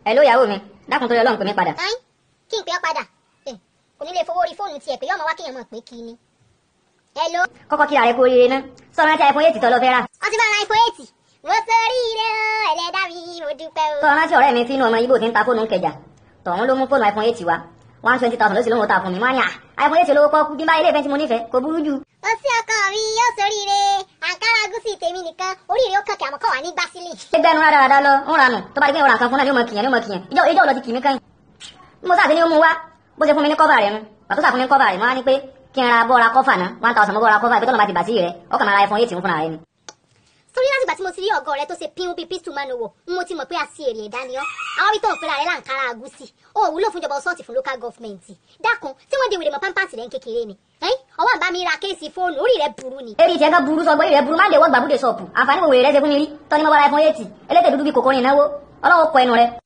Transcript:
ẹ ló yàwó mi dákun torí ọlọ́run pè mí padà. ayin kí n pè ọ́ padà Eh, kò ní lè fowó orí fóònù tiẹ̀ pé yọ́mọ wá kéèyàn mọ̀ pé kí ni. hello kọ́kọ́ kíra rẹ kú oríire ná sọ̀rọ̀ rántí iPhone 8 tó lọ fẹ́ rà. wọ́n ti bá ra iPhone eight mo sórí ire o ẹlẹ́dá mi mo dúpẹ́ o. sọ̀rọ̀ rántí ọ̀rẹ́ mi tí inú ọmọ ibo ti ń ta fóònù ń kẹjà tọ̀hún ló mú fóònù iPhone 8 wá one twenty thousand ló sì lóun ta fún mi wọ́n á ní à iPhone 8 lówó pọ́ọ́kú bí n bá ilé ìfẹ́ tí mo nífẹ̀ẹ́ kò burú jù. ó sí ọkọ mi yóò sórí ire àǹkárá gúúsì tèmi nìkan oríire ó kàn kí àmọ́ kọ́ wà ní gbásílì. ẹgbẹ́ ẹnu rádaràda lọ ń ranù tó bá di pé ìwọ̀n nǹkan fún náà ni ó mọ kìyàn ni ó mọ kìyàn ìjọ ìjọ lọ ti kì mí kẹ́yìn. bí mo sáà ti ní ó mú wá bó ṣe fún mi ní kọ́fà rẹ̀ nu pàtó sà fún mi ní kọ́fà rẹ̀ mo wá ní pé kí n ra bọ́ọ̀ra kọ́fà náà one thousand mo bọ́ọ̀ra kọ́fà ìpẹ́tọ́ lọ́ba ti bà sí rẹ̀ ó kàn máa ra iPhone 8 fúnra rẹ̀ ni. sórí láti ìgbà tí mo ti rí ọgọ rẹ tó ṣe pínwó bíi pístù máa nowó mo ti mọ̀ pé a sí èrè ẹ̀dá ni ọ́ àwọn bí tó ń pera rẹ láǹkárá agúsì ó wúlò fún ìjọba ọsọ́ọ̀tì fún local government dákun tí wọ́n di wèrè mọ́ pampers rẹ̀ ń kékeré ni ẹ̀yìn ọwọ́ àbá mi ra kéèsì fóònù orí rẹ̀ burú ni. eri tiẹ̀ kan burú sọ gbórí rẹ̀ burú máa ń dè wọ́n gbàbúdè sọ̀pù àǹfààní wo wèrè rẹ̀ ṣe fún mi rí tọ́ni mo bọ́ra iPhone 8 elétè dúdú bíi kòkòrò ìnáwó ọlọ́wọ́ kọ ẹnu rẹ̀